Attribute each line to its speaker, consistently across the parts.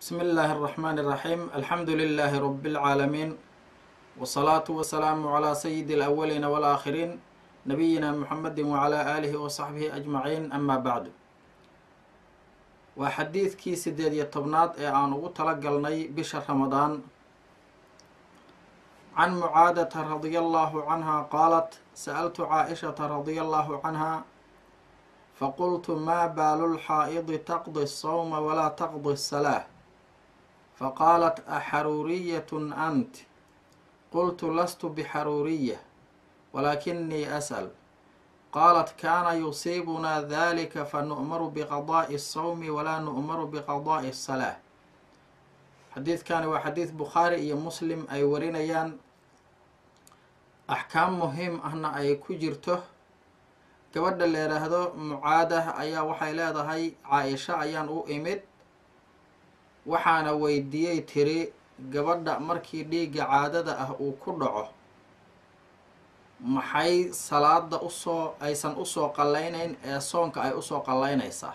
Speaker 1: بسم الله الرحمن الرحيم الحمد لله رب العالمين والصلاة والسلام على سيد الأولين والآخرين نبينا محمد وعلى آله وصحبه أجمعين أما بعد waa xadiidkii sideed iyo tobnaad ee aan ugu talagalnay bisha ramadaan can mucaadata radia allahu canha qaalat sa'altu caaishata radia allahu canha faqultu maa baalu lxaa'idi taqdi الsawma walaa taqdi الsalaaة faqaalat axaruuriyatun ant qultu lastu bixaruuriya walaakinii as'al qaalat kaana yusiibunaa dalika fanu'maru biqadaa'i الsawmi walaa nu'maru biqadaa'i الsalaaة xadiidkani waa xadiid bukhaari iyo muslim ay warinayaan axkaam muhiim ahna ay ku jirto gabadha la yidhaahdo mucaadah ayaa waxay leedahay caa-isho ayaan u imid waxaana weydiiyey tiri gabadha markii dhiigga caadada ah uu ku dhaco maxay salaada usoo aysan usoo qallaynayn ee soonka ay usoo qallaynaysaa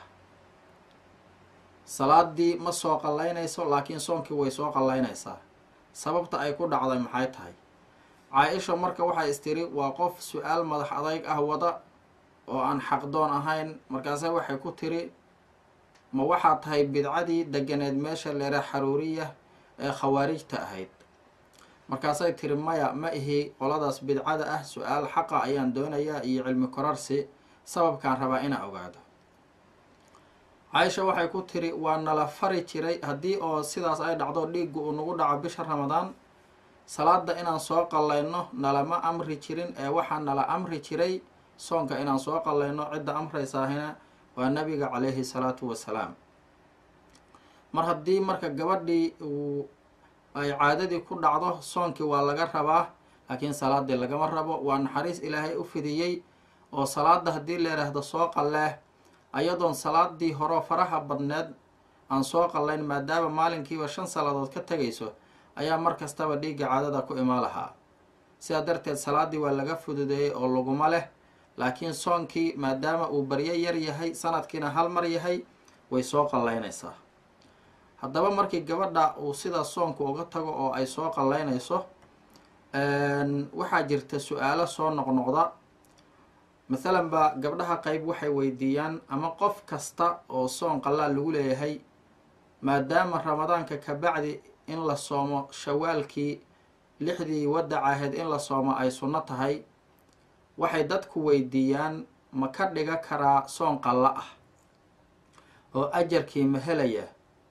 Speaker 1: salaadii ma soo qallaynayso laakiin soonkii way soo qallaynaysaa sababta ay ku dhacday maxay tahay caa-isha marka waxay istiri waa qof su-aal madax adayg ah wada oo aan xaqdoon ahayn markaase waxay ku tiri ma waxaa tahay bidcadii deganeed meesha leera xaruuriya ee khawaarijta ahayd markaasay tiri maya ma ihi qoladaas bidcada ah su-aal xaqa ayaan doonayaa iyo cilmi korarsi sababkaan rabaa inaan ogaado caaisha waxay ku tiri waa nala fari jiray haddii oo sidaas ay dhacdo dhiiggu uu nagu dhaco bisha ramadaan salaada inaan soo qallayno nalama amri jirin ee waxaa nala amri jiray soonka inaan soo qallayno cidda amraysaahina waa nabiga calayhi salaatu wasalaam mar haddii marka gabadhii uu ay caadadii ku dhacdo soonkii waa laga rabaa laakiin salaadii lagama rabo waa naxariis ilaahay u fidiyey oo salaada haddii la yidhaahdo soo qalleeh ayadoon salaadii horeo faraha badneed aan soo qallayn maadaama maalinkiiba shan salaadood ka tegayso ayaa mar kastaba dhiigga caadada ku imaan lahaa sidaa darteed salaadii waa laga fududeeyey oo laguma leh laakiin soonkii maadaama uu baryo yar yahay sanadkiina hal mar yahay way soo qallaynaysaa haddaba markii gabadha uu sidaas soonku uga tago oo ay soo qallaynayso waxaa jirta su-aalo soo noqnoqda mathalan ba gabdhaha qeyb waxay weydiiyaan ama qof kasta oo soon qallaal lagu leeyahay maadaama ramadaanka ka bacdi in la soomo shawaalkii lixdii wadac ahayd in la soomo ay sunno tahay waxay dadku weydiiyaan ma ka dhiga karaa soon qalla ah oo ajarkii ma helaya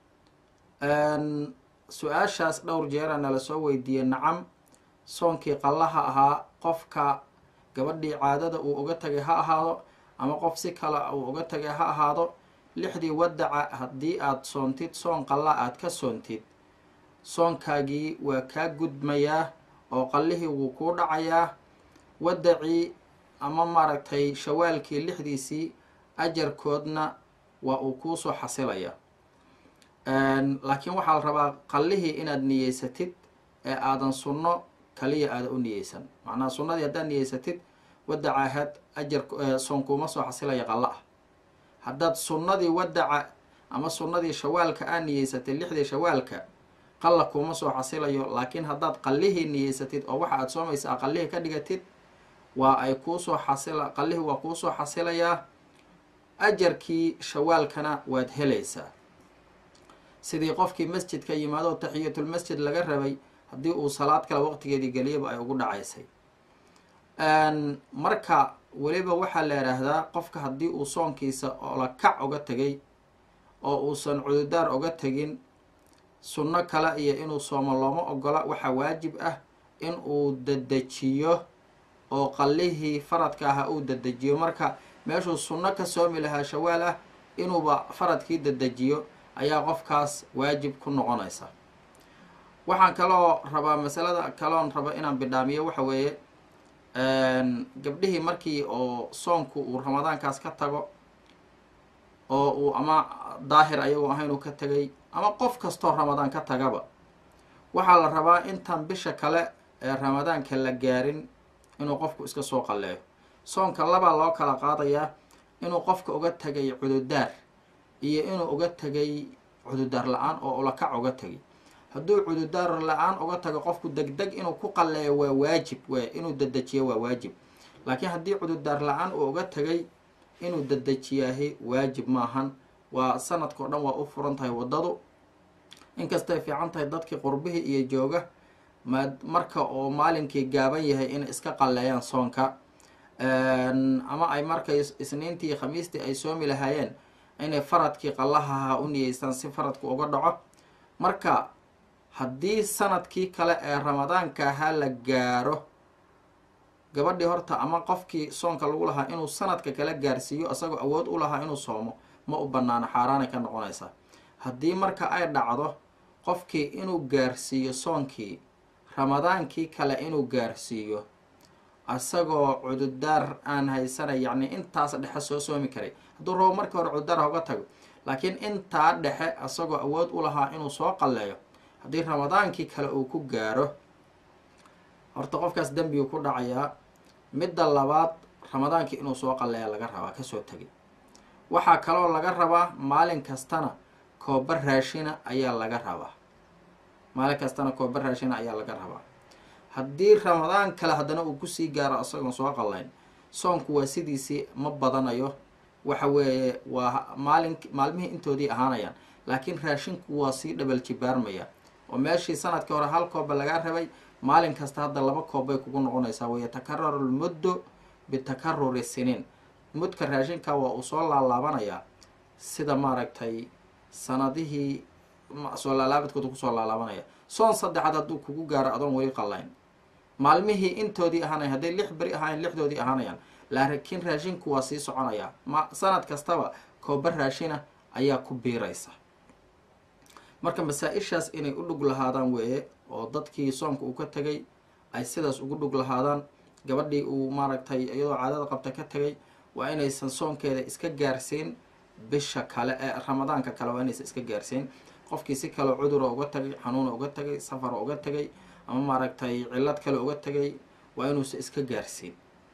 Speaker 1: su-aashaas dhowr jeera nala soo weydiiyey nacam soonkii qallaha ahaa qofka gabadhii caadada uu uga tagay ha ahaado ama qof si kale uu uga tagay ha ahaado lixdii wadaca haddii aada soontid soon qalla aada ka soontid soonkaagii waa kaa gudmayaa oo qallihii wuu kuu dhacayaa wadacii ama maaragtay shawaalkii lixdiisii ajarkoodna waa uu kuusoo xasilaya laakiin waxaa la rabaa qallihii inaad niyeysatid ee aadan sunno kaliya aada u niyeysan macnaha sunnadii haddaad niyeysatid wadaca ahaad ajar soonkuuma soo xasilaya qallo ah haddaad sunnadii wadaca ama sunnadii shawaalka aad niyeysatid lixdii shawaalka qalla kuuma soo xasilayo laakiin haddaad qallihii niyeysatid oo waxa aad soomaysa a qallihii ka dhigatid waa ay kuusoo xasila qallihii waa kuusoo xasilayaa ajarkii shawaalkana waad helaysaa sidii qofkii masjidka yimaado taxiyatulmasjid laga rabay haddii uu salaad kale waqtigeedii geliyaba ay ugu dhacaysay marka weliba waxaa la yidhaahdaa qofka haddii uu soonkiisa oola kac uga tegay oo uusan cududaar uga tegin sunno kale iyo inuu soomo looma ogola waxaa waajib ah in uu dadejiyo oo qallihii faradka aha uu dadejiyo marka meeshuu sunno ka soomi lahaa shawaal ah inuuba faradkii dadejiyo ayaa qofkaas waajib ku noqonaysa waxaan kaloo rabaa masalada kaloon rabo inaan bidhaamiyo waxa weeye gabdhihii markii oo soonku uu ramadaankaas ka tago oo uu ama daahir ayagoo ahayn uu ka tegay ama qof kastoo ramadaan ka tagaba waxaa la rabaa intaan bisha kale ee ramadaanka la gaarin inuu qofku iska soo qalleeyo soonka labaa loo kala qaadayaa inuu qofka uga tegay cududaar iyo inuu uga tegay cududaar la-aan oo ulakac uga tegay hadduu cududaar la-aan uga tago qofku degdeg inuu ku qalleeyo waa waajib w inuu dedejiyo waa waajib laakiin haddii cududaar la-aan uu uga tegay inuu dedejiyaahi waajib maahan waa sanadkao dhan waa u furan tahay waddadu inkastay fiican tahay dadkii qurbihii iyo jooga ma marka oo maalinkii gaaban yahay inay iska qalleeyaan soonka ama ay markay isniintii iyo khamiistii ay soomi lahaayeen inay faradkii qallahaha u niyeystaan si faradku uga dhaco marka haddii sanadkii kale ee ramadaanka ahaa la gaaro gabadhii horta ama qofkii soonka lagu lahaa inuu sanadka kala gaarsiiyo isagoo awood u lahaa inuu soomo ma u banaano xaaraanay ka noqonaysaa haddii marka ay dhacdo qofkii inuu gaarsiiyo soonkii ramadaankii kale inuu gaarsiiyo isagoo cududaar aan haysanay yacni intaas dhexe soo soomi karay hadduu rabo markii hore cududaar ha uga tago laakiin intaa dhexe isagoo awood u lahaa inuu soo qalleeyo haddii ramadaankii kale uu ku gaaro horta qofkaas dembiguu ku dhacayaa midda labaad ramadaankii inuu soo qalleeya laga rabaa kasoo tegay waxaa kaloo laga rabaa maalin kastana kooba raashina ayaa laga rabaa maalin kastana kooba raashina ayaa laga rabaa haddii ramadaan kale haddana uu kusii gaaro isagoon soo qallayn soonku waa sidiisii ma badanayo waxa weeye waa maalin maalmihii intoodii ahaanayaan laakiin raashinku waa sii dhabal jibaarmaya oo meeshii sanadkii hore hal kooba lagaa rabay maalin kasta hadda laba koob bay kugu noqonaysaa wayatakarraru lmuddu bitakaruri siniin mudka raashinka waa uu soo laalaabanayaa sida maaragtay sanadihii soo laalaabadkooda kusoo laalaabanaya soon saddexaad hadduu kugu gaaro adoon weli qallayn maalmihii intoodii ahaanaya hadday lix beri ahaayeen lixdoodii ahaanayaan laakiin raashinku waa sii soconayaa ma sanad kastaba kooba raashina ayaa ku biiraysa marka masaa-ishaas inay u dhug lahaadaan weeye oo dadkii soomka uu ka tegay ay sidaas ugu dhug lahaadaan gabadhii uu maaragtay iyadoo caadada qabta ka tegay waa inaysan soonkeeda iska gaarsiin bisha kale ee ramadaanka kale waa inaysan iska gaarsiin qofkii si kaleo cudura uga tagay xanuuna uga tagay safara uga tagay ama maaragtay cillad kale uga tagay waa inuusan iska gaarsiin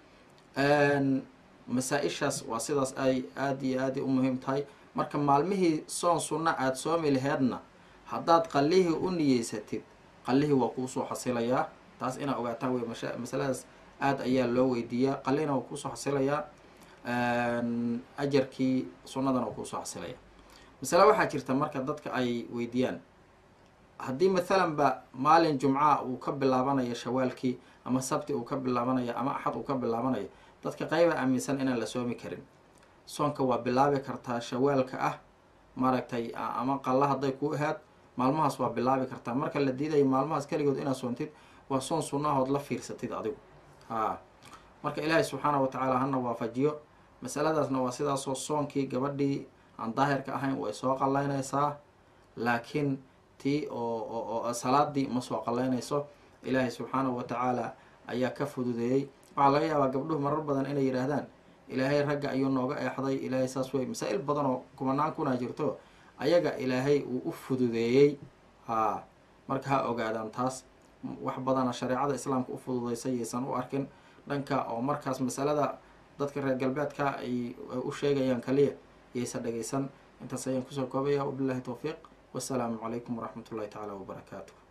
Speaker 1: masaa-ishaas waa sidaas ay aada iyo aada u muhiim tahay marka maalmihii soon sunna aada soomi laheedna haddaad qallihii u niyeysatid qallihii waa kuusoo xasilayaa taas inaa ogaataan wey masha masaladaas aada ayaa loo weydiiyaa qallihina waa kuusoo xasilayaa ajarkii sunnadana waa kuusoo xasilaya masale waxaa jirta marka dadka ay weydiiyaan haddii mathalan ba maalin jumca uu ka bilaabanayo shawaalkii ama sabti uu ka bilaabanayo ama axad uu ka bilaabanayo dadka qayba aaminsan inaan la soomi karin soonka waa bilaabi kartaa shawaalka ah maaragtay ama qalla hadday ku ahaad maalmahaas waa bilaabi kartaa marka la diidayo maalmahaas keligood inaad soontid waa soon sunnahood la fiirsatid adigu haa marka ilaahay subxaana wa tacaala hana waafajiyo masaladaasna waa sidaasoo soonkii gabadhii aan daahirka ahayn way soo qallaynaysaa laakiin tii oo oo salaadii ma soo qallaynayso ilaahay subxaanahu wa tacaala ayaa ka fududeeyey waxaa laga yaabaa gabdhuhu marar badan inay yidhaahdaan ilaahay ragga ayuu nooga eexday ilaahay saas wey masaa-il badan oo kumanaan kunaa jirto ayaga ilaahay uu u fududeeyey haa marka ha ogaadaan taas wax badana shareecada islaamka u fududeysay yaysan u arkin dhanka oo markaas masalada dadka reer galbeedka ay u sheegayaan kaliya yaysan dhegaysan intaas ayaan kusoo koobaya wabillahi towfiiq wasalaamu calaykum waraxmat ullahi tacaala wabarakaatu